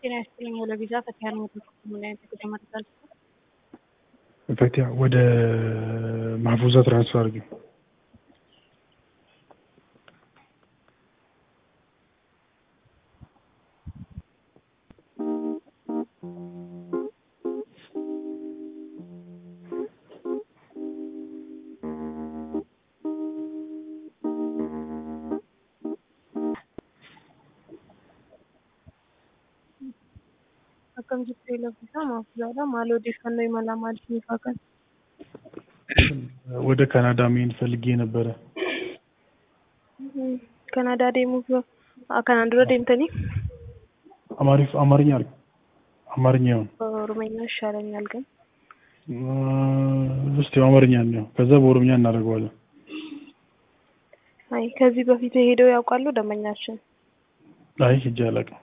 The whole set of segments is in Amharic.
ጤና ይስጥልኝ ወደ ቪዛ ፈቲያ ነው ምን አይነት ጉዳይ መረጃ ፈቲያ ወደ ማህፉዛ ትራንስፈር አድርጊው። akkam jirtu eelebbisa maafuzaadha maal odeeffannoo imalaa maaliif ni faakan ወደ ካናዳ መሄድ ፈልጌ ነበረ። ካናዳ deemuuf kanaan dura deemtanii አማሪፍ አማርኛ አድርግ አማርኛ ይሁን ኦሮመኛ ይሻለኛል ግን እስቲ አማርኛ ነው፣ ከዛ በኦሮምኛ እናደርገዋለን። አይ ከዚህ በፊት ሄደው ያውቃሉ ደንበኛችን አይ ሂጄ አላውቅም።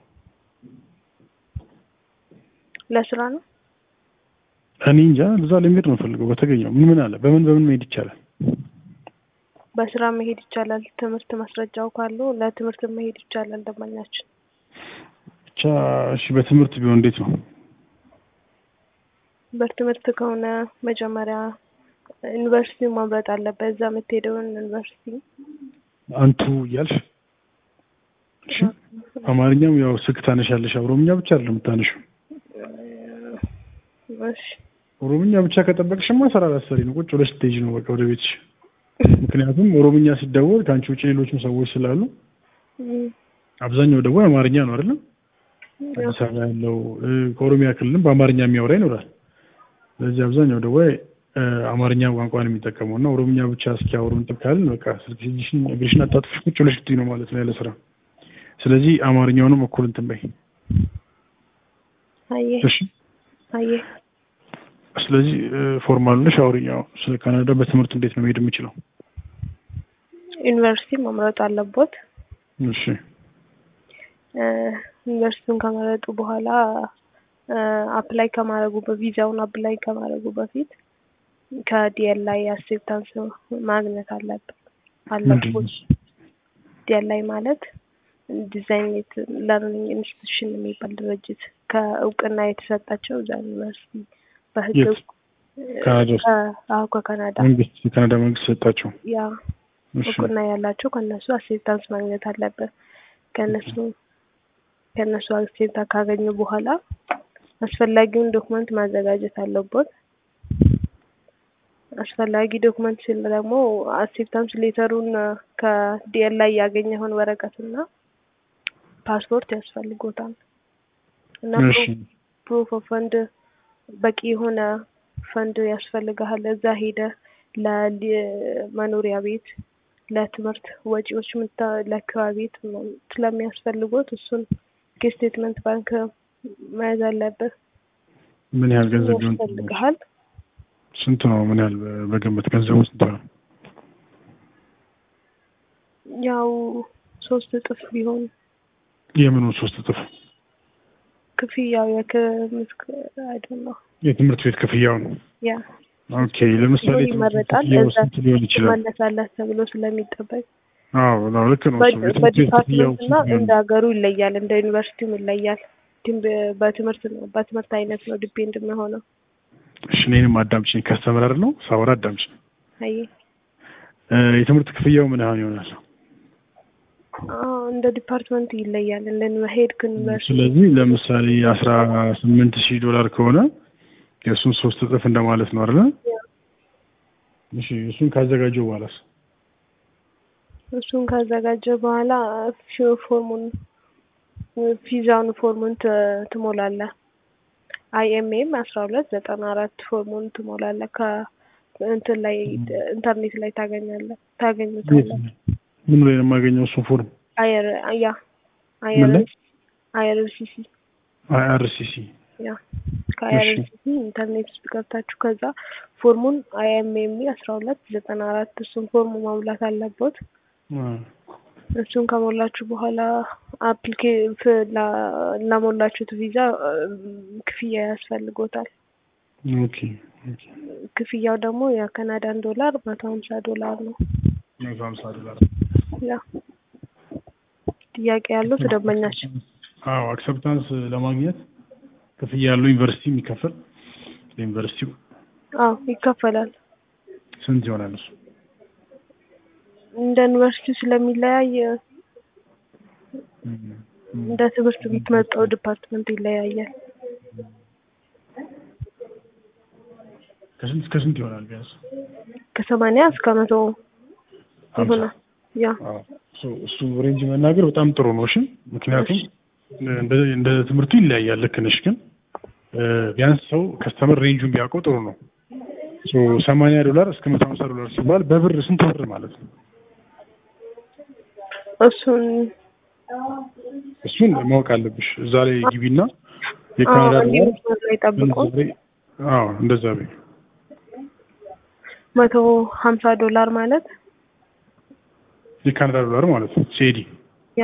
ለስራ ነው እኔ እንጃ እዛ ለመሄድ ነው ፈልገው በተገኘው ምን ምን አለ በምን በምን መሄድ ይቻላል? በስራ መሄድ ይቻላል ትምህርት ማስረጃው ካለው ለትምህርት መሄድ ይቻላል ደንበኛችን ብቻ እሺ፣ በትምህርት ቢሆን እንዴት ነው? በትምህርት ከሆነ መጀመሪያ ዩኒቨርሲቲው መምረጥ አለበት እዛ የምትሄደውን ዩኒቨርሲቲ አንቱ እያልሽ እሺ። አማርኛም ያው ስልክ ታነሻለሽ፣ ኦሮምኛ ብቻ አይደለም የምታነሺው። እሺ ኦሮምኛ ብቻ ከጠበቅሽማ ስራ ላሰሪ ነው፣ ቁጭ ብለሽ ስትሄጂ ነው በቃ ወደ ቤትሽ። ምክንያቱም ኦሮምኛ ሲደወል ከአንቺ ውጭ ሌሎችም ሰዎች ስላሉ አብዛኛው ደወል አማርኛ ነው አይደለም? አዲስ አበባ ያለው ከኦሮሚያ ክልልም በአማርኛ የሚያወራ ይኖራል። ስለዚህ አብዛኛው ደዋይ አማርኛ ቋንቋን የሚጠቀመው እና ኦሮምኛ ብቻ እስኪያወሩ እንትን ካልን በቃ ስልክ እጅሽን እግርሽን አጣጥፍሽ ቁጭ ብለሽ ልትይ ነው ማለት ነው ያለ ስራ። ስለዚህ አማርኛውንም እኩል እንትን በይ አየ እሺ። አየ ስለዚህ ፎርማል ነሽ አውሪኛው ስለ ካናዳ በትምህርት እንዴት ነው መሄድ የምችለው? ዩኒቨርሲቲ መምረጥ አለቦት እሺ ዩኒቨርሲቲውን ከመረጡ በኋላ አፕላይ ከማድረጉ በቪዛውን አፕላይ ከማድረጉ በፊት ከዲኤልአይ አክሴፕታንስ ማግኘት አለበት አለቦት። ዲኤልአይ ማለት ዲዛይኔት ለርኒንግ ኢንስቲትዩሽን የሚባል ድርጅት ከእውቅና የተሰጣቸው እዛ ዩኒቨርሲቲ በህግ የት? ካናዳ ውስጥ? አዎ ከካናዳ መንግስት የካናዳ መንግስት ሰጣቸው። ያ እሺ እውቅና ያላቸው ከነሱ አክሴፕታንስ ማግኘት አለበት። ከነሱ ከነሱ አክሴፕታ ካገኙ በኋላ አስፈላጊውን ዶክመንት ማዘጋጀት አለበት። አስፈላጊ ዶክመንት ሲል ደግሞ አክሴፕታንስ ሌተሩን ከዲኤልአይ ያገኘውን ወረቀትና ፓስፖርት ያስፈልጎታል እና እሺ ፕሩፍ ኦፍ ፈንድ በቂ የሆነ ፈንድ ያስፈልግሃል። እዛ ሄደ ለመኖሪያ ቤት፣ ለትምህርት ወጪዎች ምታ ለአካባቢ ቤት ስለሚያስፈልጎት እሱን ከስቴትመንት ባንክ መያዝ አለብህ። ምን ያህል ገንዘብ ቢሆን ያስፈልግሃል። ስንት ነው? ምን ያህል በግምት ገንዘቡ ስንት ነው? ያው ሶስት እጥፍ ቢሆን የምኑን ሶስት እጥፍ? ክፍያው የክምስክ አይደለም የትምህርት ቤት ክፍያውን። ያ ኦኬ ለምሳሌ ቢሆን የትምህርት ቤት ይመረጣል። ክፍያው እዛ ስንት ሊሆን ይችላል? መለሳለህ ተብሎ ስለሚጠበቅ አዎ አዎ፣ ልክ ነው። እሱ የትምህርት ቤት ክፍያው በዲፓርትመንት እና ስንት ሊሆን እንደ ሀገሩ ይለያል፣ እንደ ዩኒቨርሲቲውም ይለያል። ግን በ- በትምህርት ነው በትምህርት አይነት ነው ዲፔንድ የሚሆነው። እሺ እኔንም አዳምጪኝ። ከስተመር ነው ሳወራ አዳምጪኝ። አይ እ የትምህርት ክፍያው ምን ያህል ይሆናል? አዎ እንደ ዲፓርትመንት ይለያል። እንደ ሄድ ዩኒቨርሲቲ ስለዚህ ለምሳሌ አስራ ስምንት ሺህ ዶላር ከሆነ የእሱን ሶስት እጥፍ እንደማለት ነው አይደለ? እሺ እሱን ካዘጋጀው በኋላስ? እሱን ካዘጋጀ በኋላ ፊ- ፎርሙን ቪዛውን ፎርሙን ት- ትሞላለህ። አይኤምኤም አስራ ሁለት ዘጠና አራት ፎርሙን ትሞላለህ። ከእንትን ላይ ኢንተርኔት ላይ ታገኛለህ ታገኙታለህ። ምን ላይ ነው የማገኘው እሱን ፎርም? አየር ያ ምን ላይ? አይአርሲሲ አይአርሲሲ ያ ከአይአርሲሲ ኢንተርኔት ውስጥ ገብታችሁ ከዛ ፎርሙን አይኤምኤም አስራ ሁለት ዘጠና አራት እሱን ፎርሙ ማሙላት አለበት። እሱን ከሞላችሁ በኋላ አፕሊኬ ፍ- ላ- ላሞላችሁት ቪዛ እም፣ ክፍያ ያስፈልጎታል። ኦኬ ኦኬ ክፍያው ደግሞ የካናዳን ዶላር መቶ ሀምሳ ዶላር ነው። መቶ ሀምሳ ዶላር ያ ጥያቄ ያለው ደንበኛችን አዎ አክሰፕታንስ ለማግኘት ክፍያ ያለው ዩኒቨርሲቲ የሚከፈል ለዩኒቨርሲቲው አዎ ይከፈላል። ስንት ይሆናል እሱ? እንደ ዩኒቨርሲቲው ስለሚለያይ እንደ ትምህርት የምትመርጠው ዲፓርትመንት ይለያያል። ከስንት እስከ ስንት ይሆናል ቢያንስ? ከሰማንያ እስከ መቶ ይሆናል። ያ አዎ እሱ- እሱ ሬንጅ መናገር በጣም ጥሩ ነው። እሺ ምክንያቱም እንደ እንደ ትምህርቱ ይለያያል። ልክ ነሽ። ግን እ፣ ቢያንስ ሰው ከስተመር ሬንጁን ቢያውቀው ጥሩ ነው። ሶ 80 ዶላር እስከ 150 ዶላር ሲባል በብር ስንት ብር ማለት ነው? እሱን እሱን ማወቅ አለብሽ። እዛ ላይ ግቢና የካናዳ አዎ፣ ዶላር መስመር ላይ ጠብቆ ምንዛሬ አዎ እንደዛ በይ። መቶ ሀምሳ ዶላር ማለት የካናዳ ዶላር ማለት ነው። ሴዲ ያ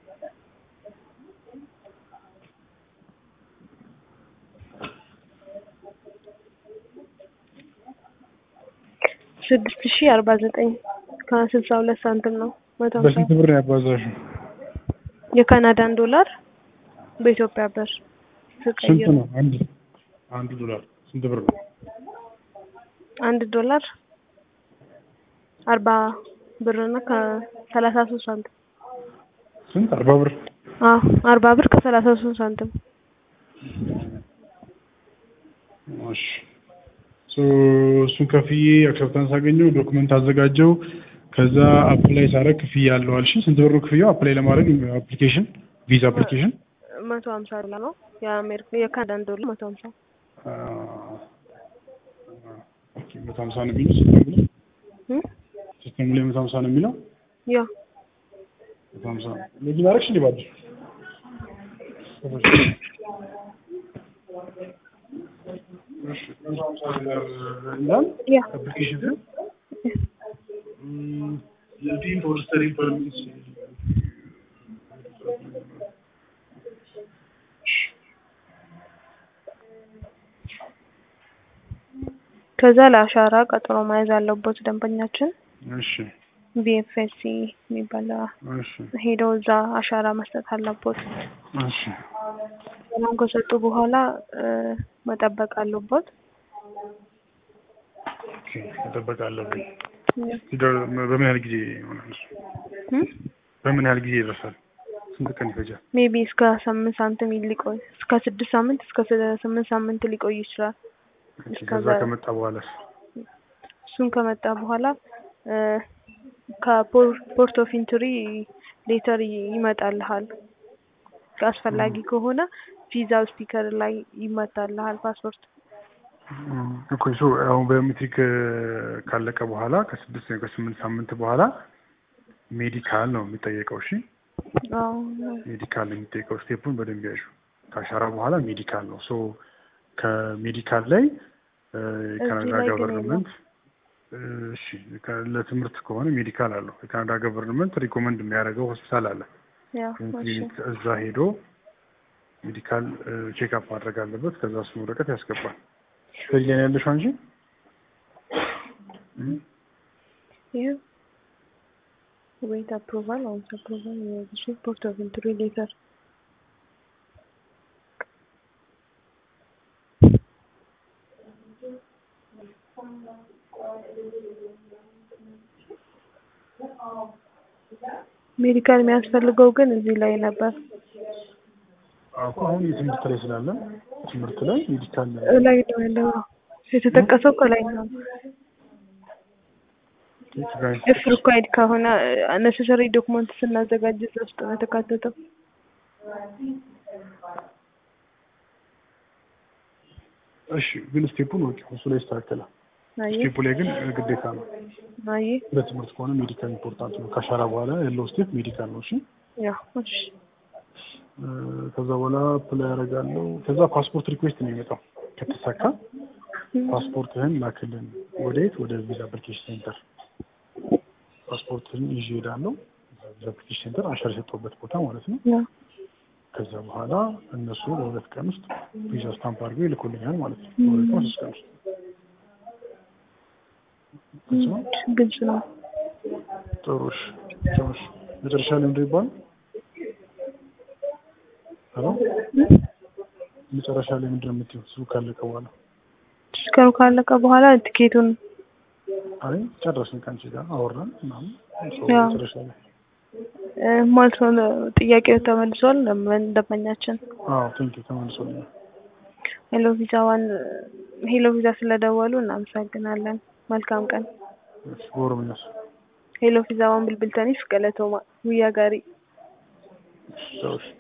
ስድስት ሺህ አርባ ዘጠኝ ከስልሳ ሁለት ሳንቲም ነው። መቶ ሀምሳ በስንት ብር ነው ያባዛሽው? የካናዳን ዶላር በኢትዮጵያ ብር ስንት ስቀይር ነው? አንድ አንዱ ዶላር ስንት ብር ነው? አንድ ዶላር አርባ ብር እና ከሰላሳ ሶስት ሳንቲም ስንት? አርባ ብር አዎ አርባ ብር ከሰላሳ ሶስት ሳንቲም እሺ ሶ እሱን ከፍዬ አክሰፕታንስ አገኘው፣ ዶክመንት አዘጋጀው። ከዛ አፕላይ ሳረግ ክፍያ አለው አልሽ። ስንት ብር ነው ክፍያው? አፕላይ ለማድረግ አፕሊኬሽን ቪዛ አፕሊኬሽን መቶ ሀምሳ ዶላር ነው የአሜሪካ የካናዳን ዶላር መቶ ሀምሳ ኦኬ መቶ ሀምሳ ነው የሚለው ሲስተሙ ላይ እም? ሲስተሙ ላይ መቶ ሀምሳ ነው የሚለው ያ መቶ ሀምሳ ለዚህ ማድረግሽ እንዲ ባድ ይላል ያ application mm, looking for study permits. ከዛ ለአሻራ ቀጠሮ መያዝ አለበት ደንበኛችን እሺ ቢኤፍኤስሲ የሚባል እሺ ሄደው እዛ አሻራ መስጠት አለበት። እሺ ሰላም ከሰጡ በኋላ እ፣ መጠበቅ አለበት። ኦኬ መጠበቅ አለብኝ። ሲደር- በምን ያህል ጊዜ ይሆናል እሱ? በምን ያህል ጊዜ ይደርሳል? ስንት ቀን ይፈጃል? ሜቢ እስከ ስምንት ሳምንት ሊቆይ እስከ ስድስት ሳምንት እስከ ስ- ስምንት ሳምንት ሊቆይ ይችላል። ኦኬ፣ እስከዛ- ከዛ ከመጣ በኋላስ? እሱን ከመጣ በኋላ እ፣ ከፖርት ኦፍ ኢንትሪ ሌተር ይ- ይመጣልሃል። አስፈላጊ ከሆነ ቪዛው ስቲከር ላይ ይመታልሃል ፓስፖርት። እም፣ እኮ እሱ አሁን ባዮሜትሪክ ካለቀ በኋላ ከስድስት ወይ ከስምንት ሳምንት በኋላ ሜዲካል ነው የሚጠየቀው። እሺ አዎ ሜዲካል ነው የሚጠየቀው። ስቴፑን በደንብ ያዡ። ከአሻራ በኋላ ሜዲካል ነው። ሶ ከሜዲካል ላይ እ፣ የካናዳ ላይ ግን ገቨርንመንት እሺ፣ ከ- ለትምህርት ከሆነ ሜዲካል አለው። የካናዳ ገቨርንመንት ሪኮመንድ የሚያደርገው ሆስፒታል አለ። ያ ወይም እሺ ክሊኒክ እዛ ሄዶ ሜዲካል ቼክአፕ ማድረግ አለበት። ከዛ እሱን ወረቀት ያስገባል። ከዚህ ላይ ነው ያለሽው አንቺ? እም? ይህ ዌት አፕሩቫል አውንስ አፕሩቫል የዚህ ፖርት ኦፍ ኢንትሪ ሌተር ሜዲካል የሚያስፈልገው ግን እዚህ ላይ ነበር አዎ፣ አሁን የትምህርት ላይ ስላለን ትምህርት ላይ ሜዲካል ላይ ነው ያለው የተጠቀሰው ከላይ ነው ኢፍ ሪኳይርድ ከሆነ ነሰሰሪ ዶክመንት ስናዘጋጅ እዛ ውስጥ ነው የተካተተው እሺ፣ ግን ስቴፑን ወቂ እሱ ላይ ይስተካከላል። አይ ስቴፑ ላይ ግን ግዴታ ነው። አይ ለትምህርት ከሆነ ሜዲካል ኢምፖርታንት ነው። ከአሻራ በኋላ ያለው ስቴፕ ሜዲካል ነው። እሺ ያ እሺ እ፣ ከዛ በኋላ ፕላይ ያደርጋለሁ። ከዛ ፓስፖርት ሪኩዌስት ነው የሚመጣው። ከተሳካ ፓስፖርትህን ላክልን። ወደየት? ወደ ቪዛ አፕሊኬሽን ሴንተር ፓስፖርትህን ይዤ እሄዳለሁ። ቪዛ አፕሊኬሽን ሴንተር አሻራ የሰጠሁበት ቦታ ማለት ነው። ያ ከዛ በኋላ እነሱ በሁለት ቀን ውስጥ ቪዛ ስታምፕ አድርገው ይልኩልኛል ማለት ነው። በሁለት ቀን ሶስት ቀን ውስጥ ግልጽ ነው። ግልጽ ነው ጥሩ እሺ። ጥሩ እሺ። መጨረሻ ላይ ምንድን ይባላል? ሄሎ መጨረሻ ላይ ምንድን ነው የምትይው? እሱ ካለቀ በኋላ ስከሩ ካለቀ በኋላ ትኬቱን አይ ጨረስን ከአንቺ ጋር አወራን ምናምን ሰው ያው። መጨረሻ ላይ እ፣ ማለት ነው ጥያቄው ተመልሷል። ደንበ- ደንበኛችን አዎ ቴንኪው ተመልሶልኛል። ሄሎ ቪዛ ዋን ሄሎ ቪዛ ስለደወሉ እናመሰግናለን። መልካም ቀን። እሺ በኦሮምኛስ ሄሎ ቪዛ ዋን ብልብልተኒፍ ገለቶማ ጉያ ጋሪ እሺ ቻው እሺ